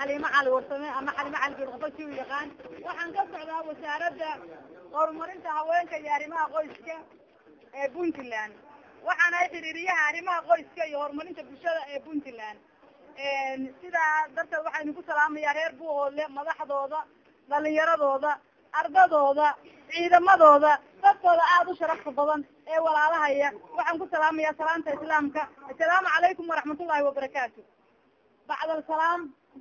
xaliimo cali warsame ama xaliimo cali geedqofo si u yaqaan waxaan ka socdaa wasaaradda horumarinta haweenka iyo arrimaha qoyska ee puntland waxaan ahay xiriiriyaha arrimaha qoyska iyo horumarinta bulshada ee puntland sidaa darteed waxaa idinku salaamayaa reer buuhoodle madaxdooda dhalinyaradooda ardadooda ciidamadooda dadkooda aada u sharafta badan ee walaalahaya waxaan ku salaamayaa salaanta islaamka assalaamu calaykum waraxmatullahi wabarakaatu bacdal salaam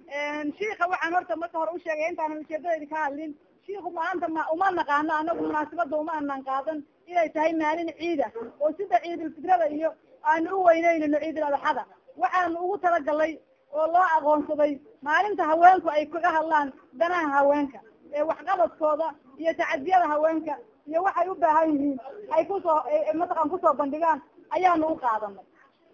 shiika waxaan horta marka hore usheegay intaanan ujeedadayda ka hadlin shiiku maanta ma uma naqaano anagu munaasabada uma anan qaadan inay tahay maalin ciida oo sida ciidulfidrada iyo aanu u weyneynayno ciidul adxada waxaanu ugu talagalay oo loo aqoonsaday maalinta haweenku ay kaga hadlaan danaha haweenka ee waxqabadkooda iyo tacadiyada haweenka iyo waxay u baahan yihiin ay kusoo mataqan kusoo bandhigaan ayaanu u qaadanay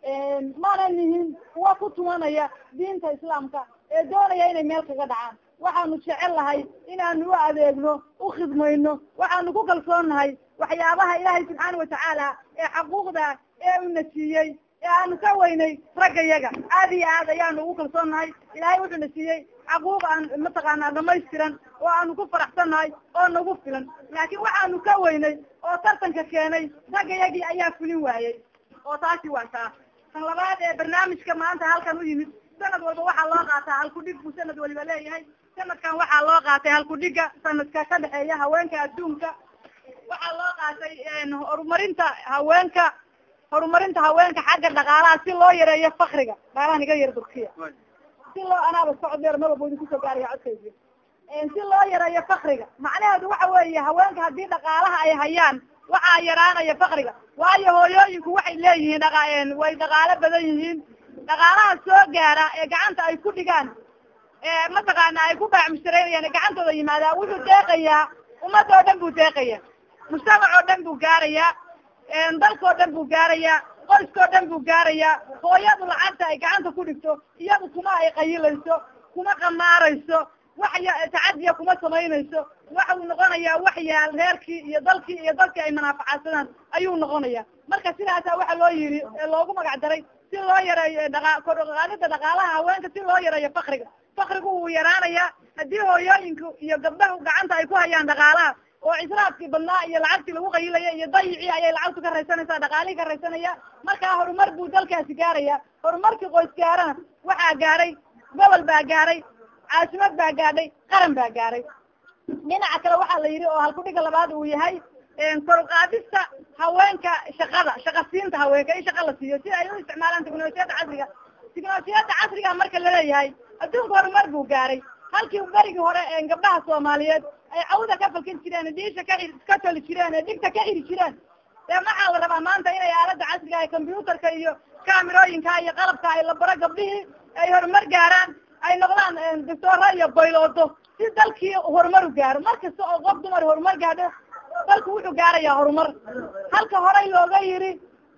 maanan nihin kuwa ku tumanaya diinta islaamka ee doonaya inay meel kaga dhacaan waxaanu jecel lahay inaanu u adeegno u khidmayno waxaanu ku kalsoonnahay waxyaabaha ilaahay subxaana watacaala ee xaquuqda ee una siiyey ee aanu ka weynay ragga yaga aada iyo aad ayaanu ugu kalsoonnahay ilaahay wuxuuna siiyey xaquuq aan mataqaanaa dhamaystiran oo aanu ku faraxsannahay oo nagu filan laakiin waxaanu ka weynay oo tartanka keenay ragga yagii ayaa fulin waayey oo taasi waa taa tan labaad ee barnaamijka maanta halkan u yimid sanad walba waxaa loo qaataa halkudhig buu sanad waliba leeyahay sanadkan waxaa loo qaatay halkudhiga sanadka ka dhexeeya haweenka adduunka waxaa loo qaatay horumarinta haweenka horumarinta haweenka xagga dhaqaalaha si loo yareeyo fakriga dhaqaalahan iga yar durkiya si loo anaaba socod dheer mar walba idin kusoo gaaraya codkaysi si loo yareeyo fakriga macnaheedu waxa weeye haweenka haddii dhaqaalaha ay hayaan waxaa yaraanaya fakriga waayo hooyooyinku waxay leeyihiin dhaqa way dhaqaalo badan yihiin dhaqaalaha soo gaara ee gacanta ay ku dhigaan ee mataqaana ay ku baacmushtareynayaan ee gacantooda yimaadaa wuxuu deeqayaa ummad oo dhan buu deeqaya mujtamac oo dhan buu gaarayaa dalkao dhan buu gaarayaa qoyskao dhan buu gaarayaa hooyadu lacagta ay gacanta ku dhigto iyadu kuma ay qayilayso kuma qamaarayso wax tacadiya kuma samaynayso waxau noqonayaa wax yaal reerkii iyo dalkii iyo dadkii ay manaafacaadsadaan ayuu noqonaya marka sidaasa waxa loo yiri loogu magac daray si loo yareeyo dhaqa kordhaqaadida dhaqaalaha haweenka si loo yareeyo fakriga fakrigu wuu yaraanayaa haddii hooyooyinku iyo gabdhahu gacanta ay ku hayaan dhaqaalaha oo israafkii badnaa iyo lacagtii lagu qayilaya iyo dayicii ayay lacagtu ka raysanaysaa dhaqaalihii ka raysanaya markaa horumar buu dalkaasi gaaraya horumarkii qoys gaarana waxaa gaaray gobol baa gaaray caasimad baa gaadhay qaran baa gaaray dhinaca kale waxaa la yidhi oo halkudhiga labaad uu yahay koruqaadista haweenka shaqada shaqa siinta haweenka in shaqa la siiyo si ay u isticmaalaan teknolojiyadda casriga teknolojiyadda casriga marka laleeyahay adduunka horumar buu gaaray halkii berigii hore gabdhaha soomaaliyeed ay cawda ka falkin jireen diisha ka ka toli jireen ee dhigta ka xiri jireen dee maxaa la rabaa maanta inay aalada casriga ee combyuutarka iyo kaamirooyinka iyo qalabka ay la baro gabdhihii ay horumar gaaraan ay noqdaan doctoora iyo bayloodo si dalkii horumar u gaaro mar kasta oo qof dumar horumar gaadho dalku wuxuu gaarayaa horumar halka horey looga yiri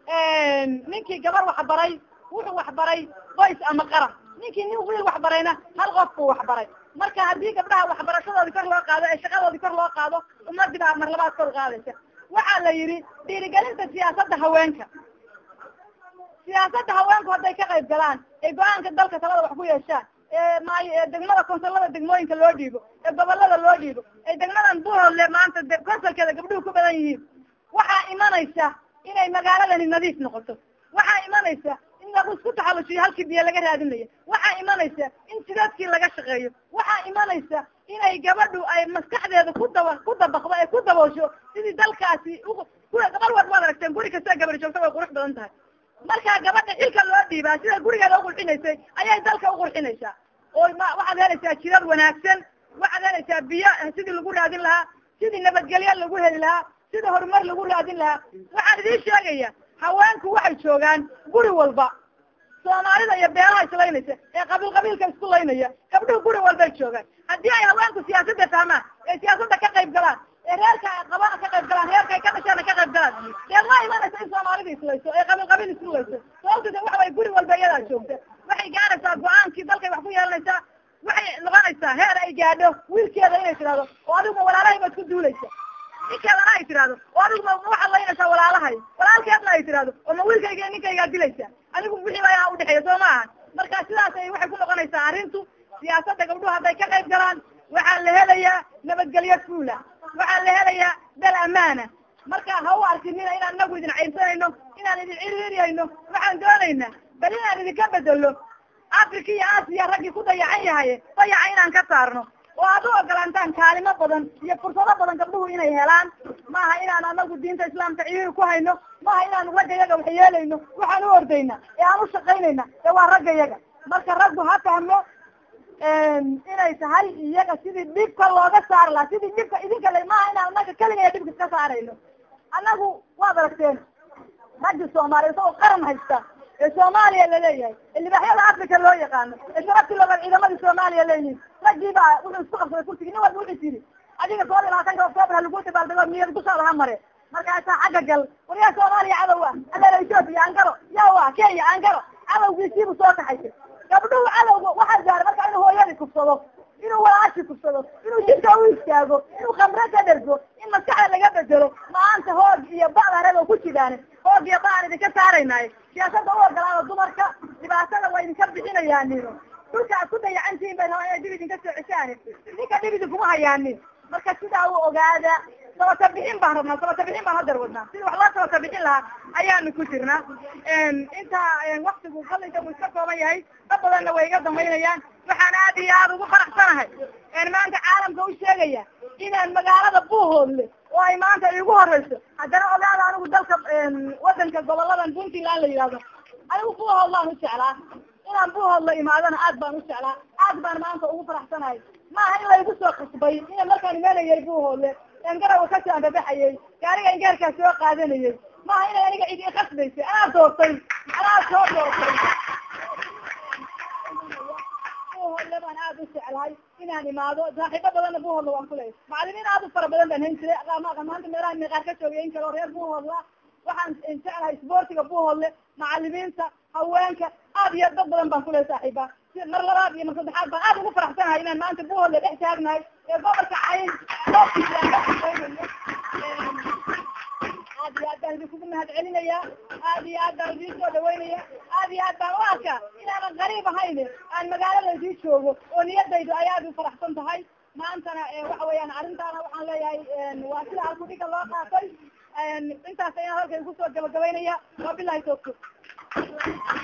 ninkii gabar waxbaray wuxuu waxbaray qoys ama qaran ninkii nin wiil waxbarayna hal qof buu waxbaray marka haddii gabdhaha waxbarashadoodii kor loo qaado ee shaqadoodii kor loo qaado ummadii baa mar labaad kor qaadaysa waxaa la yidhi dhiirigelinta siyaasadda haweenka siyaasadda haweenku hadday ka qayb galaan ee go-aanka dalka talada wax ku yeeshaan ee maayo ee degmada konsolada degmooyinka loo dhiibo ee gobolada loo dhiibo ee degmadan buhoodle maanta konsolkeeda gabdhuhu ku badan yihiin waxaa imanaysa inay magaaladani nadiif noqoto waxaa imanaysa in lagu isku taxalujiyo halkii biyo laga raadinayo waxaa imanaysa in jidadkii laga shaqeeyo waxaa imanaysa inay gabadhu ay maskaxdeeda ku daba ku dabaqdo ee ku daboosho sidii dalkaasi gabar walba waad aragteen guri kasta gabadh joogta way qurux badan tahay markaa gabadha xilka loo dhiibaa sida gurigeeda uqurxinaysay ayay dalka uqurxinaysaa oo ma waxaad helaysaa jidad wanaagsan waxaad helaysaa biyo sidii lagu raadin lahaa sidii nabadgelyo lagu heli lahaa sidii horumar lagu raadin lahaa waxaan idiin sheegaya haweenku waxay joogaan guri walba soomaalida iyo beelaha islaynaysa ee qabiil qabiilka isku laynaya gabdhuhu guri walbay joogaan haddii ay haweenku siyaasadda fahmaan ee siyaasadda ka qayb galaan ee reerka qabana ka qayb galaan reerka ay ka dhashaana ka qayb galaan dee ma imanaysa in soomaalida islayso ee qabiil qabiil isku layso sababta de waxa way guri walba iyadaa joogta waxay gaaraysaa go-aankii dalkay wax ku yeelanaysaa waxay noqonaysaa heer ay gaadho wiilkeeda inay tidhahdo oo adiguma walaalahay baad ku duulaysa ninkeedana ay tidhahdo oo adiguma ma waxaad laynaysaa walaalahay walaalkeedna ay tidhahdo oo ma wiilkayga ninkaygaa dilaysa anigu wixii baa udhexeeya soo ma aha marka sidaas ay waxay ku noqonaysaa arrintu siyaasadda gabdhuhu hadday ka qayb galaan waxaa la helayaa nabadgelyo fuula waxaa la helayaa dal amaana marka ha u arkinina inaan inagu idin cayrsanayno inaan idin ciriiriyayno waxaan doonaynaa bal inaan idinka bedelo africa iyo aasiya raggii ku dayacan yahay dayaca inaan ka saarno oo aad u ogolaantaan kaalimo badan iyo fursado badan gabdhuhu inay helaan maaha inaan anagu diinta islaamka ciriiri ku hayno maaha inaanu ragga yaga wax yeelayno waxaan u ordayna ee aan u shaqaynayna ee waa ragga yaga marka raggu ha fahmo inay tahay iyaga sidii dhibka looga saari lahaa sidii dhibka idinka le maaha inaan anaga keliga dhibka iska saarayno annagu waad aragteen raggi soomaaliya isagoo qaran haysta ee soomaaliya laleeyahay ee libaaxyada africa loo yaqaano ee sharaftii looga ciidamadii soomaaliya leeyihin raggii baa wuxuu isku qabsaday kursigii nin walba wuxuu tiri adiga toban iyo labaatanka octoobar ha lagu dabaaldego niyad dushaada ha mare markaasaa xagga gal waryaa soomaaliya cadow ah aleela ethoopia ankaro yawa kenya ankaro cadowgiisiibuu soo kaxaysay gabdhuhu cadowga waxaa gaaray marka inuu hooyadii kufsado inuu walaashi kufsado inuu jidka u istaago inuu khamre ka dhergo in maskaxda laga bedelo maanta hoog iyo ba'da reebo ku jiraan hoog iyo ba'an idinka saaraynaayo siyaasada u ogolaada dumarka dhibaatada waa idinka bixinayaanino dhulka aad ku dayacantihiin bay rabaan inay dib idinka soo ceshaan ninka dhib idinkuma hayaanin marka sidaa u ogaada sabata bixin baan rabnaa sabata bixin baan hadar wadnaa sida wax loo sabata bixin lahaa ayaanu ku jirnaa intaa waktigu qalinka uu iska kooban yahay dad badanna way iga dambaynayaan waxaan aad iyo aada ugu faraxsanahay maanta caalamka u sheegaya inaan magaalada buuhoodle oo ay maanta iigu horeyso haddana ogaada anigu dalka wadanka goboladan puntland la yidhahdo anigu buuhoodlaan u jeclaa inaan buuhoodla imaadana aad baan u jeclaa aad baan maanta ugu faraxsanahay maaha in laygu soo qasbay ina markaan imanayay buuhoodle engarawa kasoo andabaxayay gaariga ingaarkaa soo qaadanayay maaha inay aniga cid i qasbaysay anaa doortay anaa soo doortay buuhoodle baan aad u jeclahay inaan imaado saaxiibo badanna buuhoodla waan kuleeyay macalimiin aad u fara badan baan hayn jiray maanta meelaha meeqaar ka joogayn karo reer buuhoodla waxaan jeclahay isboortiga buuhoodle macalimiinta haweenka aad iyo dad badan baan kuleehay saaxiiba mar labaad iyo mar saddexaad baan aad ugu faraxsanahay inaan maanta buuhoodle dhex taagnahay ee gobolka cayn goobkiisa aan ka shaqeynayo aad iyo aad baan idinkugu mahad celinayaa aad iyo aad baan idiin soo dhaweynaya aad iyo aad baan u arkaa inaanan qariib ahayn aan magaalada idii joogo oo niyadaydu ay aad u faraxsan tahay maantana waxa weeyaan arrintaana waxaan leeyahay waa sida halkudhiga loo qaatay intaas ayaan halkan kusoo gabagabaynaya waa bilahi tawfiiq